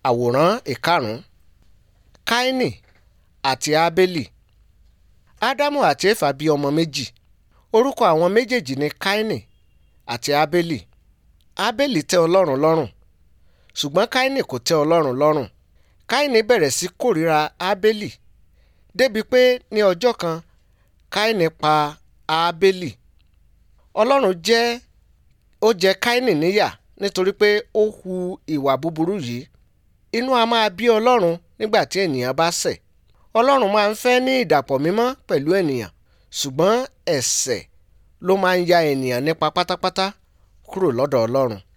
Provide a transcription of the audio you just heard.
àwòrán ìkarùn-ún káínì àti ábélì ádámù àti éfà bí ọmọ méjì orúkọ àwọn méjèèjì ni káínì àti ábélì ábélì tẹ́ ọlọ́run lọ́rùn ṣùgbọ́n káínì kò tẹ́ ọlọ́run lọ́rùn káínì bẹ̀rẹ̀ sí kórìíra ábélì débi pé ní ọjọ́ kan káínì pa ábélì ọlọ́run jẹ́ ó jẹ káínì níyà nítorí pé ó hu ìwà búburú yìí inú a máa bí ọlọ́run nígbà tí ènìyàn bá ṣẹ̀ ọlọ́run máa ń fẹ́ ní ìdàpọ̀ mímọ́ pẹ̀lú ènìyàn ṣùgbọ́n ẹ̀ṣẹ̀ ló máa ń ya ènìyàn nípa pátápátá kúrò lọ́dọ̀ ọlọ́run